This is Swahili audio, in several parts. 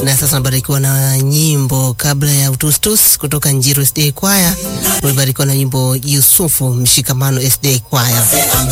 na sasa unabarikiwa na nyimbo kabla ya utustus kutoka Njiru SDA Kwaya. Ulibarikiwa na nyimbo Yusufu Mshikamano SDA Kwaya,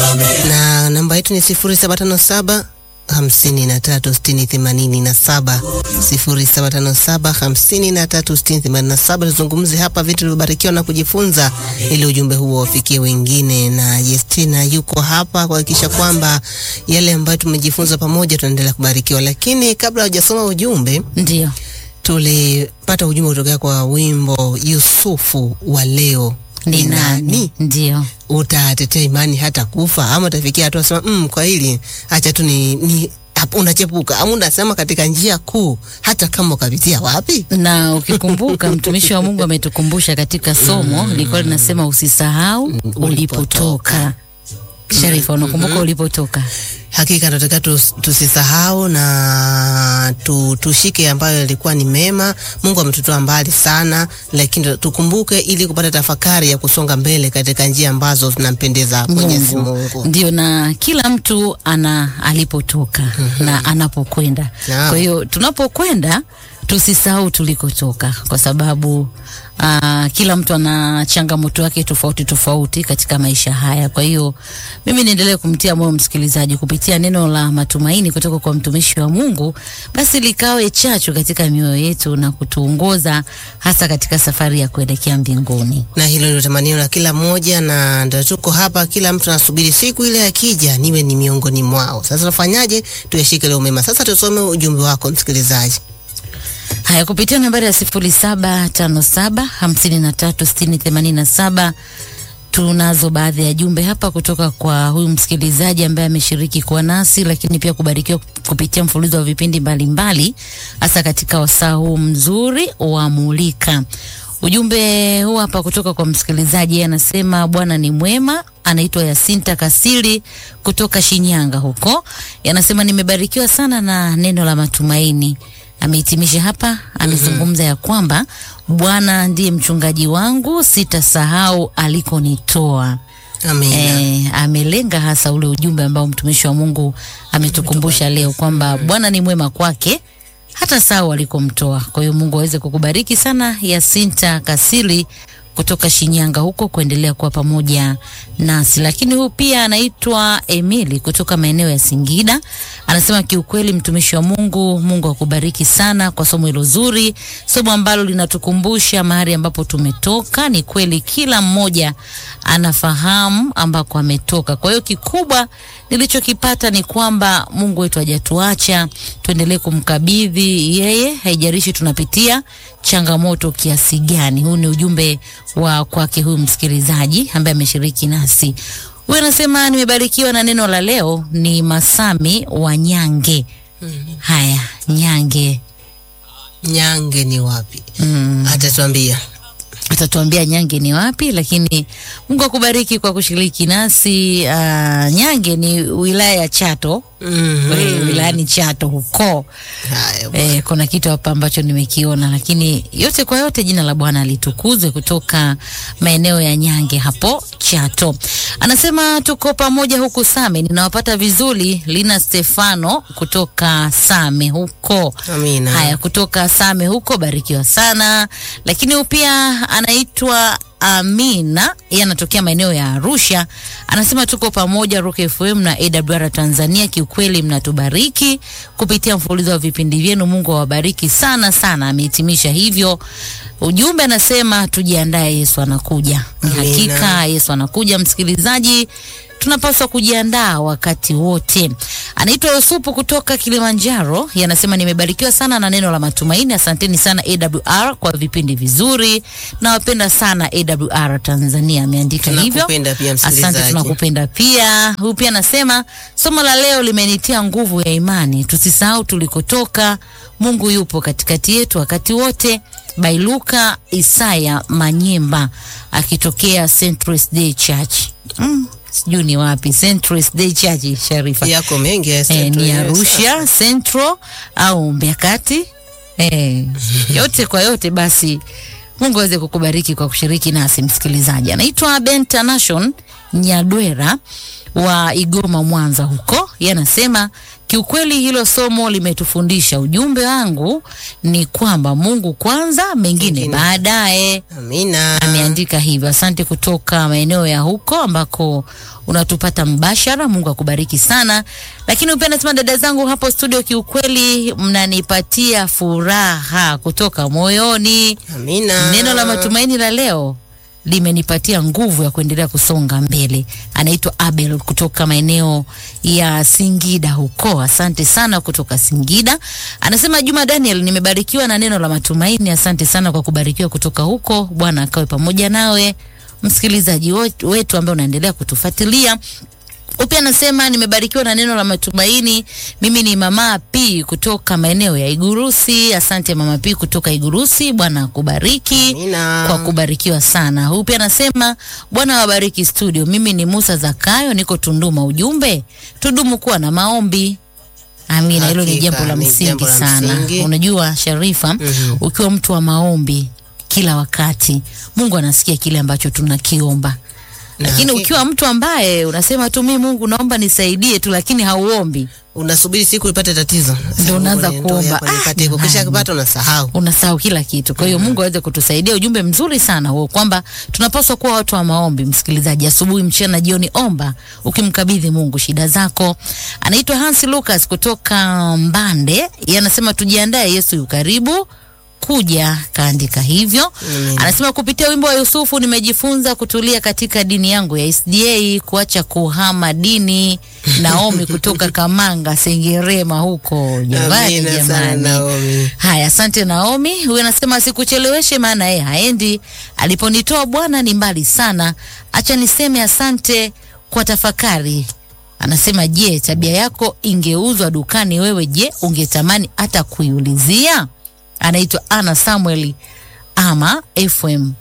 na namba yetu ni sifuri saba tano saba hamsini na tatu sitini themanini na saba sifuri saba tano saba hamsini na tatu sitini themanini na saba. Tuzungumze hapa vitu vilivyobarikiwa na kujifunza, ili ujumbe huo wafikie wengine, na Jestina yuko hapa kuhakikisha kwamba yale ambayo tumejifunza pamoja tunaendelea kubarikiwa. Lakini kabla hujasoma ujumbe, Ndio. tulipata ujumbe kutokea kwa wimbo Yusufu wa leo Ni nani? Ndio. utatetea imani hata kufa ama utafikia hatua sema mm, kwa hili acha tu ni, ni hapo unachepuka ama unasema katika njia kuu hata kama ukapitia wapi Na ukikumbuka mtumishi wa Mungu ametukumbusha katika somo lilikuwa linasema usisahau ulipotoka. Sharifa, unakumbuka ulipotoka? hakika tunataka tus, tusisahau na tu, tushike ambayo yalikuwa ni mema mungu ametutoa mbali sana lakini tukumbuke ili kupata tafakari ya kusonga mbele katika njia ambazo zinampendeza mwenyezi mungu Ndio, na kila mtu ana alipotoka na anapokwenda. Naam. Kwa hiyo tunapokwenda tusisahau tulikotoka, kwa sababu aa, kila mtu ana changamoto yake tofauti tofauti katika maisha haya. Kwa hiyo mimi niendelee kumtia moyo msikilizaji kupitia neno la matumaini kutoka kwa mtumishi wa Mungu, basi likawe chachu katika mioyo yetu na kutuongoza hasa katika safari ya kuelekea mbinguni. na hilo ndio tamanio la kila mmoja, na ndio tuko hapa. Kila mtu anasubiri siku ile akija, niwe ni miongoni mwao. Sasa tufanyaje? Tuyashike leo mema. Sasa tusome ujumbe wako msikilizaji. Haya, kupitia nambari ya sifuri saba tano saba hamsini na tatu sitini themanini na saba tunazo baadhi ya jumbe hapa kutoka kwa huyu msikilizaji ambaye ameshiriki kuwa nasi, lakini pia kubarikiwa kupitia mfululizo wa vipindi mbalimbali, hasa katika wasaa huu mzuri wa Mulika. Ujumbe huu hapa kutoka kwa msikilizaji, yeye anasema Bwana ni mwema. Anaitwa Yasinta Kasili kutoka Shinyanga huko, yanasema nimebarikiwa sana na neno la matumaini amehitimisha hapa, amezungumza ya kwamba Bwana ndiye mchungaji wangu, sitasahau alikonitoa. Amina. E, amelenga hasa ule ujumbe ambao mtumishi wa Mungu ametukumbusha leo kwamba Bwana ni mwema kwake hata sahau alikomtoa. Kwa hiyo Mungu aweze kukubariki sana, Yasinta Kasili kutoka Shinyanga huko, kuendelea kuwa pamoja nasi. Lakini huyu pia anaitwa Emili kutoka maeneo ya Singida, anasema kiukweli, mtumishi wa Mungu, Mungu akubariki sana kwa somo hilo zuri, somo ambalo linatukumbusha mahali ambapo tumetoka. Ni kweli kila mmoja anafahamu ambako ametoka. Kwa hiyo kikubwa nilichokipata ni kwamba Mungu wetu hajatuacha, tuendelee kumkabidhi yeye, haijalishi tunapitia changamoto kiasi gani. Huu ni ujumbe wa kwake huyu msikilizaji ambaye ameshiriki nasi. Huyu anasema nimebarikiwa na neno la leo. Ni Masami wa Nyange. Haya, Nyange Nyange ni wapi? mm. Atatuambia. atatuambia Nyange ni wapi, lakini Mungu akubariki kwa kushiriki nasi. Uh, Nyange ni wilaya ya Chato Mhm. eh, wilayani Chato huko. Haya bwana. Eh, kuna kitu hapa ambacho nimekiona, lakini yote kwa yote jina la Bwana litukuzwe. Kutoka maeneo ya Nyange hapo Chato, anasema tuko pamoja huku Same, ninawapata vizuri. Lina Stefano kutoka Same huko. Amina. Haya, kutoka Same huko, barikiwa sana. Lakini huyu pia anaitwa Amina, yeye anatokea maeneo ya Arusha, anasema tuko pamoja Rock FM na AWR Tanzania. Kiukweli mnatubariki kupitia mfululizo wa vipindi vyenu, Mungu awabariki sana sana. Amehitimisha hivyo ujumbe, anasema tujiandae, Yesu anakuja. Ni Amina. hakika Yesu anakuja, msikilizaji tunapaswa kujiandaa wakati wote. Anaitwa Yusufu kutoka Kilimanjaro, yanasema nimebarikiwa sana na neno la matumaini. Asanteni sana AWR kwa vipindi vizuri, nawapenda sana AWR Tanzania. Ameandika hivyo. Tunakupenda pia Asante, msikilizaji. tunakupenda pia. Huyu pia anasema somo la leo limenitia nguvu ya imani, tusisahau tulikotoka. Mungu yupo katikati yetu wakati wote. Bailuka Isaya Manyemba akitokea Central Day Church. Mm, sijui ni wapi Central Day Church, Sharifa. Yako mengi ya Eh, Central, ni yes. Arusha Central au Mbeya Kati. Eh, yote kwa yote basi Mungu aweze kukubariki kwa kushiriki nasi msikilizaji. Anaitwa Benta Nation Nyadwera wa Igoma Mwanza huko. Yeye anasema Kiukweli hilo somo limetufundisha. Ujumbe wangu ni kwamba Mungu kwanza, mengine Mengine. baadaye. Amina. Ameandika hivyo. Asante kutoka maeneo ya huko ambako unatupata mbashara. Mungu akubariki sana. Lakini upenda sema, dada zangu hapo studio, kiukweli mnanipatia furaha kutoka moyoni. Amina. Neno la matumaini la leo limenipatia nguvu ya kuendelea kusonga mbele. Anaitwa Abel kutoka maeneo ya Singida huko. Asante sana kutoka Singida. Anasema Juma Daniel, nimebarikiwa na neno la matumaini. Asante sana kwa kubarikiwa kutoka huko. Bwana akawe pamoja nawe, msikilizaji wetu wetu ambaye unaendelea kutufuatilia. Upya anasema nimebarikiwa na neno la matumaini. Mimi ni mama P kutoka maeneo ya Igurusi. Asante mama P kutoka Igurusi. Bwana akubariki Amina. kwa kubarikiwa sana. Huyu pia anasema Bwana wabariki studio. Mimi ni Musa Zakayo, niko Tunduma. Ujumbe, tudumu kuwa na maombi. Amina, hilo ni Hakika, jambo la ni msingi jambo la sana. msingi. Unajua Sharifa, Mhm. ukiwa mtu wa maombi kila wakati, Mungu anasikia kile ambacho tunakiomba. Na Lakini hakika. ukiwa mtu ambaye unasema tu mimi Mungu naomba nisaidie tu, lakini hauombi, unasubiri siku ipate tatizo Ndio unaanza Mungu, kuomba. ndio hapa nipate hiko. Ah, Kisha jamani. kipata unasahau unasahau kila kitu. Kwa hiyo Mungu aweze kutusaidia. Ujumbe mzuri sana huo kwamba tunapaswa kuwa watu wa maombi. Msikilizaji, asubuhi, mchana, jioni, omba ukimkabidhi Mungu shida zako. Anaitwa Hans Lucas kutoka Mbande, yeye anasema tujiandae, Yesu yu karibu kuja, kaandika hivyo. Amen. Anasema kupitia wimbo wa Yusufu nimejifunza kutulia katika dini yangu ya SDA, kuacha kuhama dini. Naomi kutoka Kamanga, Sengerema huko. Jamani, Amina sana jamani. Naomi. Haya, asante Naomi. Huyu anasema sikucheleweshe, maana yeye haendi. Aliponitoa Bwana ni mbali sana. Acha niseme asante kwa tafakari. Anasema je, tabia yako ingeuzwa dukani, wewe je, ungetamani hata kuiulizia? Anaitwa Ana Samuel ama FM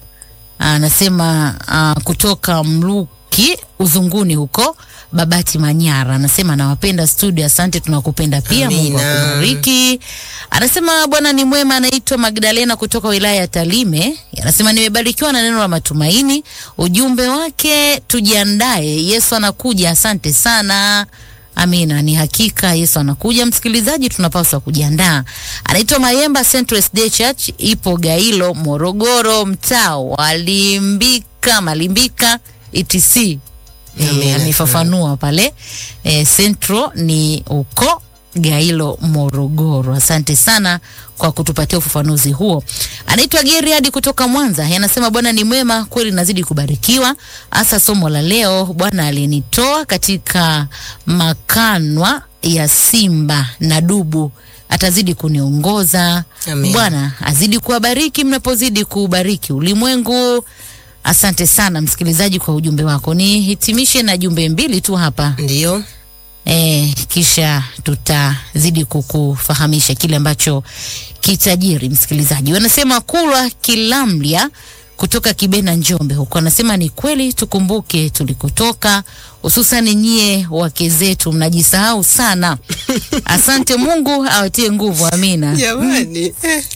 anasema uh, kutoka Mluki Uzunguni huko Babati Manyara. Anasema nawapenda studio, asante, tunakupenda pia. Mungu Amina. akubariki. Anasema Bwana ni mwema. Anaitwa Magdalena kutoka wilaya ya Talime. Anasema nimebarikiwa na neno la matumaini. Ujumbe wake tujiandae, Yesu anakuja. Asante sana. Amina, ni hakika Yesu anakuja. Msikilizaji, tunapaswa kujiandaa. Anaitwa Mayemba Central SD Church, ipo Gailo, Morogoro, mtaa wa Limbika, Malimbika etc. Amina. E, amefafanua pale e, Central ni uko Gailo, Morogoro. Asante sana kwa kutupatia ufafanuzi huo. Anaitwa Geriadi kutoka Mwanza, anasema Bwana ni mwema kweli, nazidi kubarikiwa, hasa somo la leo. Bwana alinitoa katika makanwa ya simba na dubu, atazidi kuniongoza. Amen. Bwana azidi kuwabariki mnapozidi kuubariki ulimwengu. Asante sana msikilizaji kwa ujumbe wako. Nihitimishe na jumbe mbili tu hapa Ndio. e, kisha tutazidi kukufahamisha kile ambacho kitajiri. Msikilizaji, wanasema Kulwa Kilamlia kutoka Kibena, Njombe huko, anasema ni kweli, tukumbuke tulikotoka, hususan nyie wake zetu mnajisahau sana. Asante, Mungu awatie nguvu. Amina. Jamani.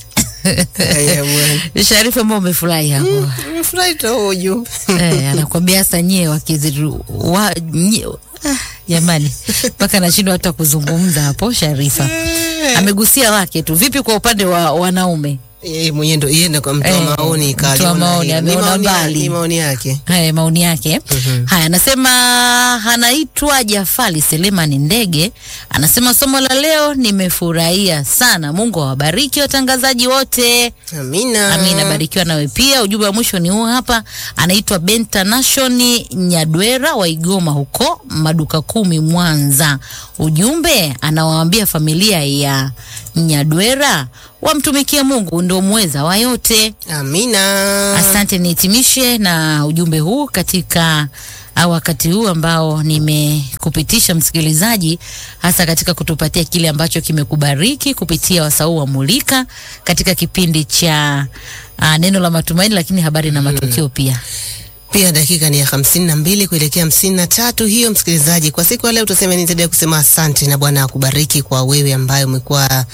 Haya bwana. Sharifa, ambao umefurahi hapo Nimefurahi tu huo ujumbe. eh, anakwambia hasa nyie wakiziru wa, nye, ah, jamani mpaka nashindwa hata kuzungumza hapo. Sharifa amegusia wake tu. Vipi kwa upande wa wanaume? Yeye mwenyewe ndo yeye ndo kwa mtoa Eh, maoni mtoa kaliona maoni, hilo. Ni ameona maoni ya- mbali. Ni maoni yake. Haya maoni yake. Mhm. Haya, anasema anaitwa Jafali Selemani Ndege, anasema somo la leo nimefurahia sana. Mungu awabariki watangazaji wote. Amina. Amina, barikiwa nawe pia. Ujumbe wa mwisho ni huu hapa, anaitwa Benta Nashoni Nyadwera wa Igoma huko maduka kumi Mwanza. Ujumbe anawaambia familia ya Nyadwera wamtumikie Mungu, ndio mweza wa yote. Amina. Asante, nihitimishe na ujumbe huu katika au wakati huu ambao nimekupitisha msikilizaji, hasa katika kutupatia kile ambacho kimekubariki kupitia wasau wa Mulika katika kipindi cha uh, neno la matumaini, lakini habari na matukio pia. Pia dakika ni ya hamsini na mbili kuelekea hamsini na tatu. Hiyo msikilizaji, kwa siku ya leo tuseme ni zaidi ya kusema asante na Bwana akubariki kwa wewe ambaye umekuwa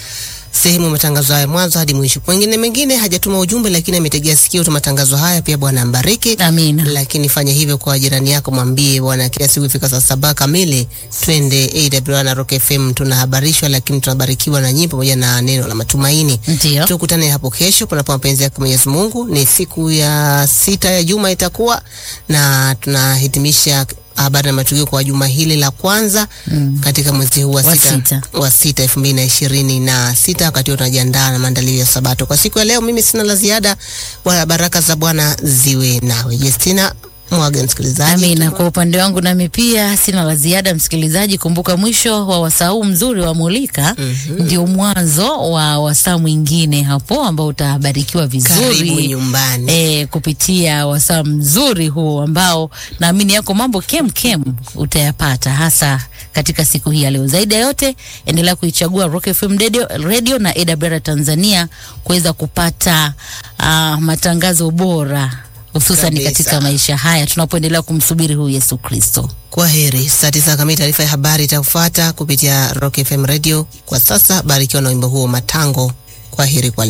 sehemu ya matangazo haya mwanzo hadi mwisho. Wengine mengine hajatuma ujumbe, lakini ametegea sikio tu matangazo haya. Pia Bwana ambariki. Amina. Lakini fanya hivyo kwa jirani yako, mwambie bwana, kila siku ifika saa saba kamili twende AWR na Rock FM, tunahabarishwa lakini tunabarikiwa na nyimbo pamoja na neno la matumaini. Ndio. Tukutane hapo kesho, panapo mapenzi yake Mwenyezi Mungu. Ni siku ya sita ya juma itakuwa na tunahitimisha habari na matukio kwa juma hili la kwanza Mm. katika mwezi huu wa Wa sita, sita. wa sita elfu mbili na ishirini na sita wakati huo tunajiandaa na maandalio ya Sabato. Kwa siku ya leo mimi sina la ziada, wala baraka za Bwana ziwe nawe. Justina mwaga msikilizaji. Amina. Kwa upande wangu nami pia sina la ziada, msikilizaji. Kumbuka mwisho wa wasaa huu mzuri wa Mulika Mhm. ndio mwanzo wa wasaa mwingine hapo ambao utabarikiwa Karibu vizuri nyumbani. e, kupitia wasaa mzuri huu ambao naamini yako mambo kem kem utayapata hasa katika siku hii ya leo. Zaidi ya yote, endelea kuichagua Rock FM radio, radio na AWR Tanzania kuweza kupata uh, matangazo bora hususan Kabisa. katika maisha haya tunapoendelea kumsubiri huyu Yesu Kristo. Kwa heri. Saa tisa kamili taarifa ya habari itafuata kupitia Rock FM Radio. Kwa sasa barikiwa na wimbo huo Matango. Kwa heri kwa leo.